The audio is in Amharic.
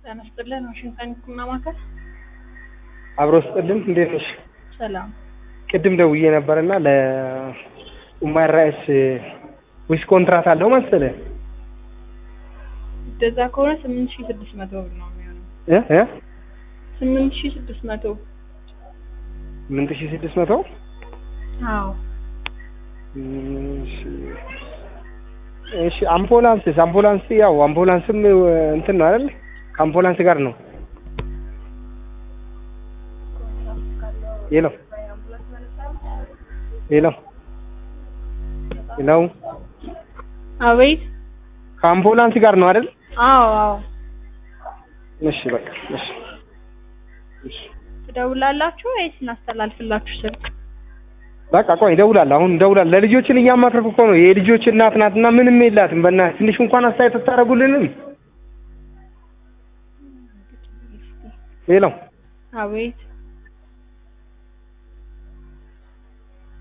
ጤና ይስጥልን። ዋሽንግተን ህክምና ማዕከል አብሮ ስጥልን እንዴት ነሽ? ሰላም። ቅድም ደውዬ ነበርና ለኡማር ራይስ ዊስ ኮንትራት አለው መሰለህ እንደዛ ከሆነ ስምንት ሺህ ስድስት መቶ ብር ነው የሚሆነው። እ እ ስምንት ሺህ ስድስት መቶ ስምንት ሺህ ስድስት መቶ አዎ። እሺ እሺ አምቡላንስስ አምቡላንስ ያው አምቡላንስም እንትን ነው አይደል? ከአምቡላንስ ጋር ነው። ሄሎ ሄሎ ሄሎ አቤት። ከአምቡላንስ ጋር ነው አይደል? አዎ አዎ። እሺ በቃ እሺ እሺ ትደውላላችሁ ወይስ እናስተላልፍላችሁ ስልክ? በቃ ቆይ እደውላለሁ። አሁን እደውላለሁ። ለልጆችን እያማከርኩ እኮ ነው። የልጆች እናት ናትና ምንም የላትም። በእናትህ ትንሽ እንኳን አስተያየት አታደርጉልንም? ሄሎ አቤት።